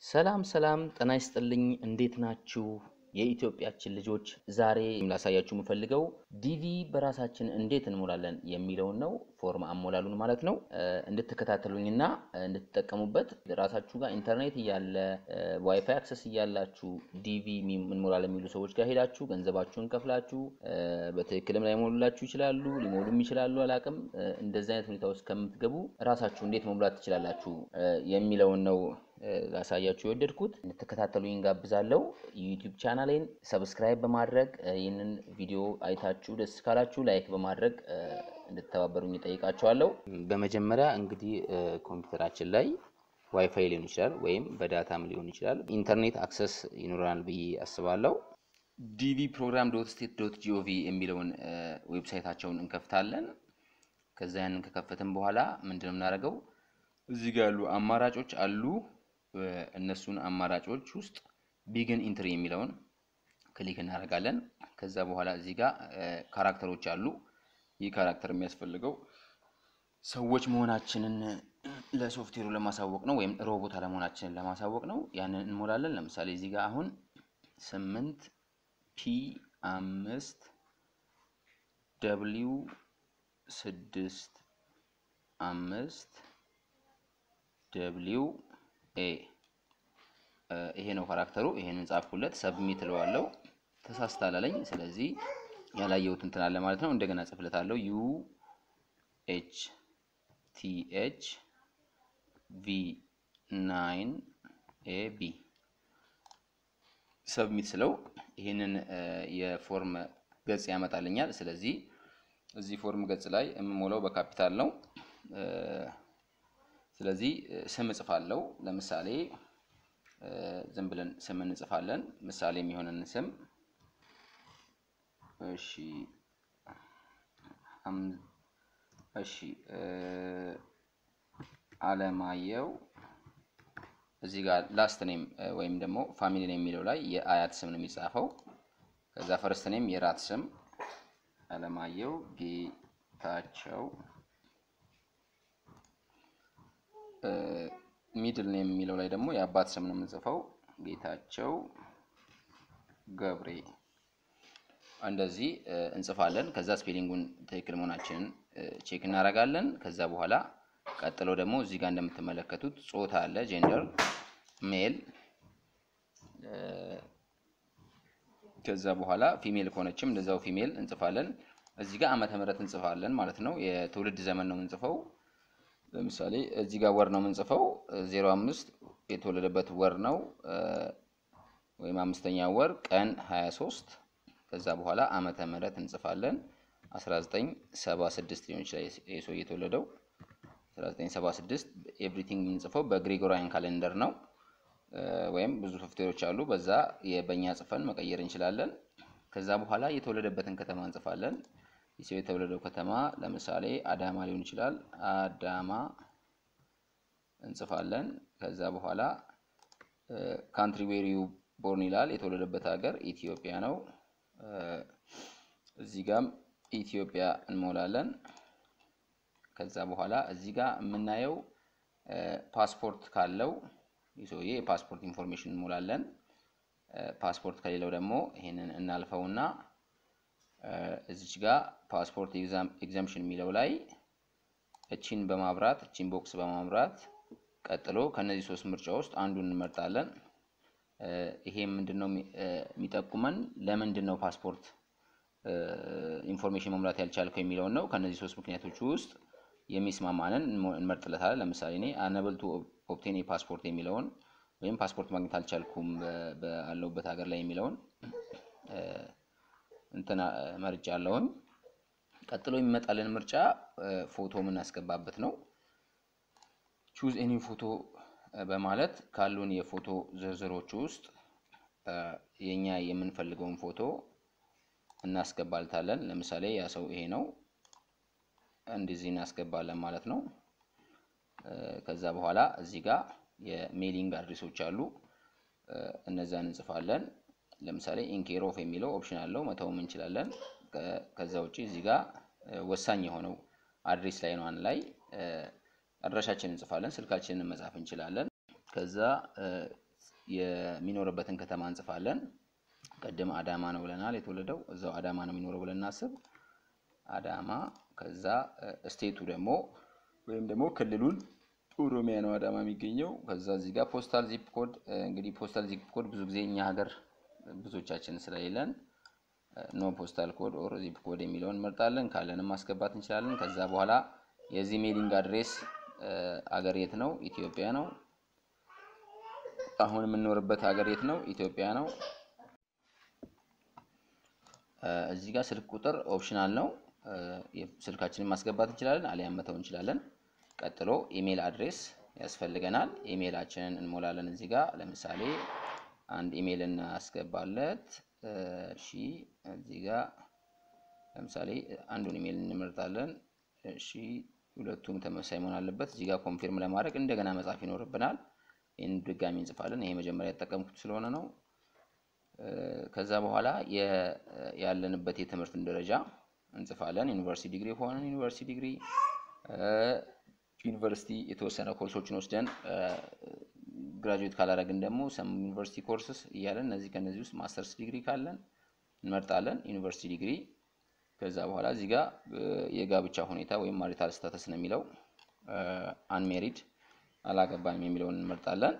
ሰላም ሰላም ጤና ይስጥልኝ እንዴት ናችሁ? የኢትዮጵያችን ልጆች ዛሬ ላሳያችሁ የምፈልገው ዲቪ በራሳችን እንዴት እንሞላለን የሚለውን ነው። ፎርም አሞላሉን ማለት ነው። እንድትከታተሉኝና እንድትጠቀሙበት ራሳችሁ ጋር ኢንተርኔት እያለ ዋይፋይ አክሰስ እያላችሁ ዲቪ እንሞላለን የሚሉ ሰዎች ጋር ሄዳችሁ ገንዘባችሁን ከፍላችሁ በትክክልም ላይሞሉላችሁ ይችላሉ፣ ሊሞሉም ይችላሉ፣ አላቅም። እንደዚህ አይነት ሁኔታ ውስጥ ከምትገቡ ራሳችሁ እንዴት መሙላት ትችላላችሁ የሚለውን ነው ላሳያችሁ የወደድኩት እንድትከታተሉኝ ጋብዛለሁ። ዩቲዩብ ቻናሌን ሰብስክራይብ በማድረግ ይህንን ቪዲዮ አይታችሁ ደስ ካላችሁ ላይክ በማድረግ እንድትተባበሩኝ ጠይቃችኋለሁ። በመጀመሪያ እንግዲህ ኮምፒውተራችን ላይ ዋይፋይ ሊሆን ይችላል ወይም በዳታም ሊሆን ይችላል ኢንተርኔት አክሰስ ይኖረናል ብዬ አስባለሁ። ዲቪ ፕሮግራም ዶት ስቴት ዶት ጂኦቪ የሚለውን ዌብሳይታቸውን እንከፍታለን። ከዛ ያንን ከከፈትን በኋላ ምንድን ነው የምናደርገው? እዚህ ጋር ያሉ አማራጮች አሉ። እነሱን አማራጮች ውስጥ ቢግን ኢንትሪ የሚለውን ክሊክ እናደርጋለን። ከዛ በኋላ እዚህ ጋር ካራክተሮች አሉ። ይህ ካራክተር የሚያስፈልገው ሰዎች መሆናችንን ለሶፍትዌሩ ለማሳወቅ ነው፣ ወይም ሮቦት አለመሆናችንን ለማሳወቅ ነው። ያንን እንሞላለን። ለምሳሌ እዚህ ጋር አሁን ስምንት ፒ አምስት ደብሊው ስድስት አምስት ደብሊው ኤ ይሄ ነው ካራክተሩ። ይሄንን ጻፍኩለት፣ ሰብሚት እለዋለሁ። ተሳስታል አለኝ። ስለዚህ ያላየሁት እንትን አለ ማለት ነው። እንደገና ጽፍለታለሁ። ዩ ኤች ቲ ኤች ቪ ናይን ኤ ቢ ሰብሚት ስለው ይሄንን የፎርም ገጽ ያመጣልኛል። ስለዚህ እዚህ ፎርም ገጽ ላይ የምሞላው በካፒታል ነው። ስለዚህ ስም እጽፋለሁ። ለምሳሌ ዝም ብለን ስም እንጽፋለን። ምሳሌ የሚሆንን ስም እሺ፣ እሺ፣ አለማየሁ እዚህ ጋር ላስት ኔም ወይም ደግሞ ፋሚሊ ኔም የሚለው ላይ የአያት ስም ነው የሚጻፈው። ከዛ ፈርስት ኔም የራት ስም አለማየሁ ጌታቸው ሚድል ኔም የሚለው ላይ ደግሞ የአባት ስም ነው የምንጽፈው ጌታቸው ገብሬ። እንደዚህ እንጽፋለን። ከዛ ስፔሊንጉን ትክክል መሆናችንን ቼክ እናደርጋለን። ከዛ በኋላ ቀጥሎ ደግሞ እዚህ ጋር እንደምትመለከቱት ጾታ አለ፣ ጄንደር ሜል። ከዛ በኋላ ፊሜል ከሆነችም እንደዛው ፊሜል እንጽፋለን። እዚህ ጋር ዓመተ ምህረት እንጽፋለን ማለት ነው። የትውልድ ዘመን ነው የምንጽፈው። ለምሳሌ እዚህ ጋር ወር ነው የምንጽፈው። ዜሮ አምስት የተወለደበት ወር ነው ወይም አምስተኛ ወር ቀን 23 ከዛ በኋላ ዓመተ ምህረት እንጽፋለን 1976 ሊሆን ይችላል የሰው የተወለደው 1976። ኤቭሪቲንግ የምንጽፈው በግሪጎሪያን ካሌንደር ነው ወይም ብዙ ሶፍትዌሮች አሉ። በዛ በእኛ ጽፈን መቀየር እንችላለን። ከዛ በኋላ የተወለደበትን ከተማ እንጽፋለን። የሰው የተወለደው ከተማ ለምሳሌ አዳማ ሊሆን ይችላል። አዳማ እንጽፋለን። ከዛ በኋላ ካንትሪ ዌር ዩ ቦርን ይላል። የተወለደበት ሀገር ኢትዮጵያ ነው። እዚህ ጋም ኢትዮጵያ እንሞላለን። ከዛ በኋላ እዚህ ጋር የምናየው ፓስፖርት ካለው ሰውዬ የፓስፖርት ኢንፎርሜሽን እንሞላለን። ፓስፖርት ከሌለው ደግሞ ይሄንን እናልፈውና እዚች ጋር ፓስፖርት ኤግዛምሽን የሚለው ላይ እቺን በማብራት እቺን ቦክስ በማብራት ቀጥሎ ከነዚህ ሶስት ምርጫ ውስጥ አንዱን እንመርጣለን። ይሄ ምንድነው የሚጠቁመን ለምንድን ነው ፓስፖርት ኢንፎርሜሽን መሙላት ያልቻልከው የሚለውን ነው። ከነዚህ ሶስት ምክንያቶች ውስጥ የሚስማማንን እንመርጥለታለን። ለምሳሌ እኔ አነብል ቱ ኦብቴን ፓስፖርት የሚለውን ወይም ፓስፖርት ማግኘት አልቻልኩም ባለሁበት ሀገር ላይ የሚለውን እንትና መርጫ አለውኝ። ቀጥሎ የሚመጣልን ምርጫ ፎቶ የምናስገባበት ነው። ቹዝ ኤኒ ፎቶ በማለት ካሉን የፎቶ ዝርዝሮች ውስጥ የኛ የምንፈልገውን ፎቶ እናስገባልታለን። ለምሳሌ ያ ሰው ይሄ ነው፣ እንደዚህ እናስገባለን ማለት ነው። ከዛ በኋላ እዚህ ጋር የሜሊንግ አድሬሶች አሉ፣ እነዛን እንጽፋለን። ለምሳሌ ኢንኬር ኦፍ የሚለው ኦፕሽን አለው መተውም እንችላለን። ከዛ ውጭ እዚህ ጋር ወሳኝ የሆነው አድሬስ ላይ ነው። አንድ ላይ አድራሻችንን እንጽፋለን። ስልካችንን መጻፍ እንችላለን። ከዛ የሚኖርበትን ከተማ እንጽፋለን። ቅድም አዳማ ነው ብለናል የተወለደው እዛው አዳማ ነው የሚኖረው ብለን እናስብ። አዳማ ከዛ ስቴቱ ደግሞ ወይም ደግሞ ክልሉን ኦሮሚያ ነው አዳማ የሚገኘው። ከዛ እዚህ ጋር ፖስታል ዚፕ ኮድ እንግዲህ ፖስታል ዚፕ ኮድ ብዙ ጊዜ እኛ ሀገር ብዙዎቻችን ስለሌለን ኖ ፖስታል ኮድ ኦር ዚፕ ኮድ የሚለውን እንመርጣለን። ካለንም ማስገባት እንችላለን። ከዛ በኋላ የዚህ ሜሊንግ አድሬስ አገር የት ነው? ኢትዮጵያ ነው። አሁን የምንኖርበት ሀገር የት ነው? ኢትዮጵያ ነው። እዚህ ጋር ስልክ ቁጥር ኦፕሽናል ነው። ስልካችንን ማስገባት እንችላለን፣ አሊያም መተው እንችላለን። ቀጥሎ ኢሜል አድሬስ ያስፈልገናል። ኢሜላችንን እንሞላለን። እዚህ ጋር ለምሳሌ አንድ ኢሜል እናስገባለት። እሺ እዚህ ጋር ለምሳሌ አንዱን ኢሜል እንመርጣለን። እሺ ሁለቱም ተመሳሳይ መሆን አለበት። እዚህ ጋር ኮንፊርም ለማድረግ እንደገና መጻፍ ይኖርብናል። ይህን ድጋሚ እንጽፋለን። ይሄ መጀመሪያ የተጠቀምኩት ስለሆነ ነው። ከዛ በኋላ ያለንበት የትምህርትን ደረጃ እንጽፋለን። ዩኒቨርሲቲ ዲግሪ ከሆነ ዩኒቨርሲቲ ዲግሪ፣ ዩኒቨርሲቲ የተወሰነ ኮርሶችን ወስደን ግራጁዌት ካላደረግን ደግሞ ሰም ዩኒቨርሲቲ ኮርስስ እያለን እነዚህ ከነዚህ ውስጥ ማስተርስ ዲግሪ ካለን እንመርጣለን። ዩኒቨርሲቲ ዲግሪ ከዛ በኋላ እዚህ ጋር የጋብቻ ሁኔታ ወይም ማሪታል ስታተስ ነው የሚለው አንሜሪድ አላገባም የሚለውን እንመርጣለን።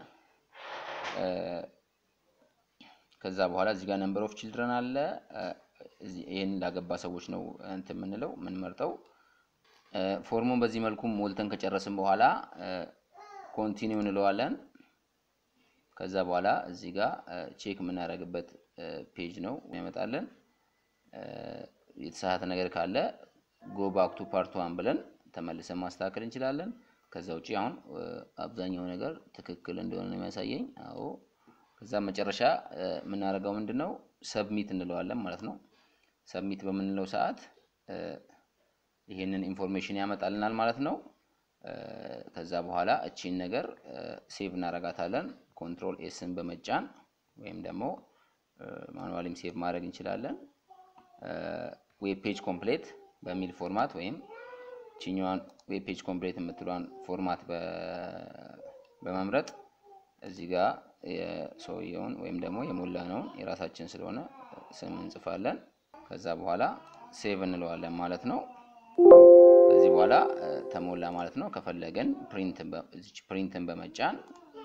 ከዛ በኋላ እዚህ ጋር ነምበር ኦፍ ችልድረን አለ። ይህን ላገባ ሰዎች ነው እንትን የምንለው የምንመርጠው። ፎርሙን በዚህ መልኩ ሞልተን ከጨረስን በኋላ ኮንቲኒው እንለዋለን። ከዛ በኋላ እዚህ ጋር ቼክ የምናደርግበት ፔጅ ነው ያመጣለን። የተሳሳተ ነገር ካለ ጎ ባክ ቱ ፓርት ዋን ብለን ተመልሰን ማስተካከል እንችላለን። ከዛ ውጭ አሁን አብዛኛው ነገር ትክክል እንደሆነ ነው የሚያሳየኝ። አዎ ከዛ መጨረሻ የምናደርገው ምንድን ነው ሰብሚት እንለዋለን ማለት ነው። ሰብሚት በምንለው ሰዓት ይህንን ኢንፎርሜሽን ያመጣልናል ማለት ነው። ከዛ በኋላ እቺን ነገር ሴቭ እናረጋታለን። ኮንትሮል ኤስን በመጫን ወይም ደግሞ ማኑዋሊም ሴቭ ማድረግ እንችላለን። ዌብ ፔጅ ኮምፕሌት በሚል ፎርማት ወይም ቺኛዋን ዌብ ፔጅ ኮምፕሌት የምትሏን ፎርማት በመምረጥ እዚህ ጋር የሰውየውን ወይም ደግሞ የሞላነውን የራሳችን ስለሆነ ስም እንጽፋለን። ከዛ በኋላ ሴቭ እንለዋለን ማለት ነው። ከዚህ በኋላ ተሞላ ማለት ነው። ከፈለገን ፕሪንትን በመጫን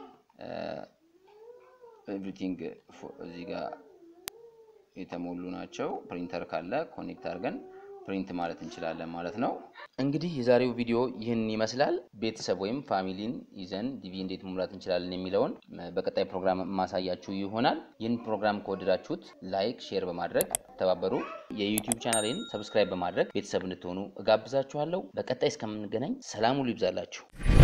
ኤቭሪቲንግ እዚህ ጋር የተሞሉ ናቸው። ፕሪንተር ካለ ኮኔክት አድርገን ፕሪንት ማለት እንችላለን ማለት ነው። እንግዲህ የዛሬው ቪዲዮ ይህን ይመስላል። ቤተሰብ ወይም ፋሚሊን ይዘን ዲቪ እንዴት መሙላት እንችላለን የሚለውን በቀጣይ ፕሮግራም የማሳያችሁ ይሆናል። ይህን ፕሮግራም ከወደዳችሁት ላይክ፣ ሼር በማድረግ ተባበሩ። የዩቲዩብ ቻናሌን ሰብስክራይብ በማድረግ ቤተሰብ እንድትሆኑ እጋብዛችኋለሁ። በቀጣይ እስከምንገናኝ ሰላም ሁሉ ይብዛላችሁ።